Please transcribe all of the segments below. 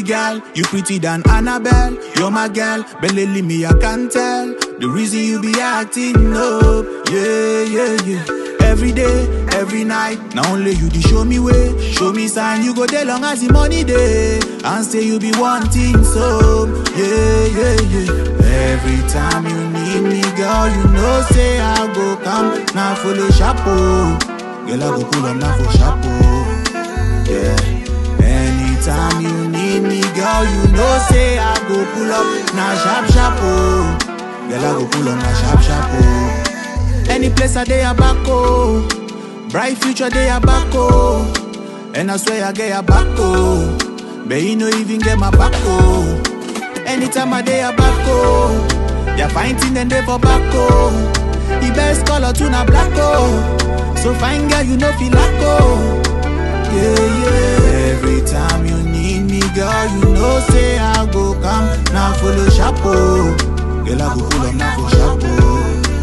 girl, you pretty than Annabelle. You're my girl, but lately me I can't tell. The reason you be acting up, yeah, yeah, yeah. Every day, every night, now only you the show me way, show me sign. You go there long as the money day, and say you be wanting some, yeah, yeah, yeah. Every time you need me, girl, you know say I go come, now follow chapeau. Girl, I go pull up now for chapeau, yeah. Anytime you need me, girl, you know say I go pull up, now sharp sharp oh. Girl, I go pull up, now sharp sharp oh. Any place I day a back oh. Bright future day a back oh. And I swear I get a back oh. But you no even get my back oh. Anytime I day a back oh. They're fighting and they for back oh. The best color to na black oh. So fine girl, you know feel like oh. Yeah, yeah. Every time you need me, girl, you know say I go come. Now follow chapeau. Girl, I go pull up now for chapeau.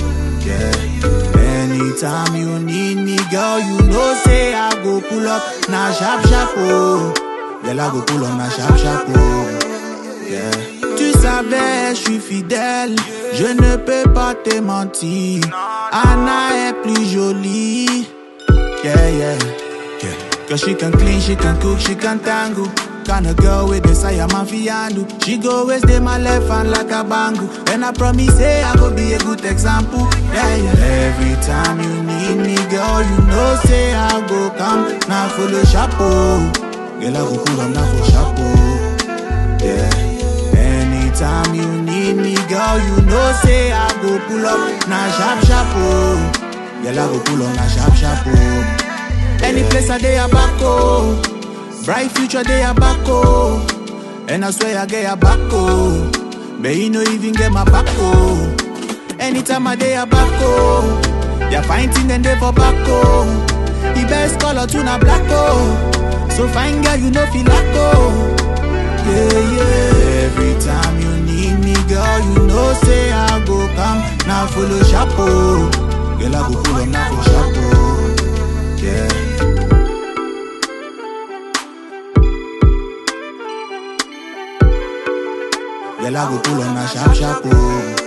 Yeah. Anytime you need me, girl, you know say I go pull up. Now sharp chapeau. Girl, I go pull up now sharp chapeau. Yeah. Tu savais, je suis fidèle. Je ne peux pas te mentir. Anna est plus jolie. Yeah, yeah. Yeah. Cause she can clean, she can cook, she can tango. Kind of girl with desire, man fi handle. She go always dey my left hand like a bango. And I promise say I go be a good example. Yeah, yeah. Every time you need me, girl, you know say I go come. Now follow chapeau. Girl, I go pull up now for chapeau. Yeah. Anytime you need me, girl, you know say I go pull up. Now sharp chapeau. Girl, I go pull up now sharp chapeau. Any place I day a back oh. Bright future day a back oh. And I swear I get a back oh. But you no even get my back oh. Anytime I day a back oh. They're fighting and they for back oh. The best color to na black oh. So fine girl you know feel like oh. Yeah yeah. Every time you need me girl you know say I go come. Now follow chapeau. Girl I go pull up now for chapeau. Yeah. Girl, I go pull on a sharp, sharp, oh.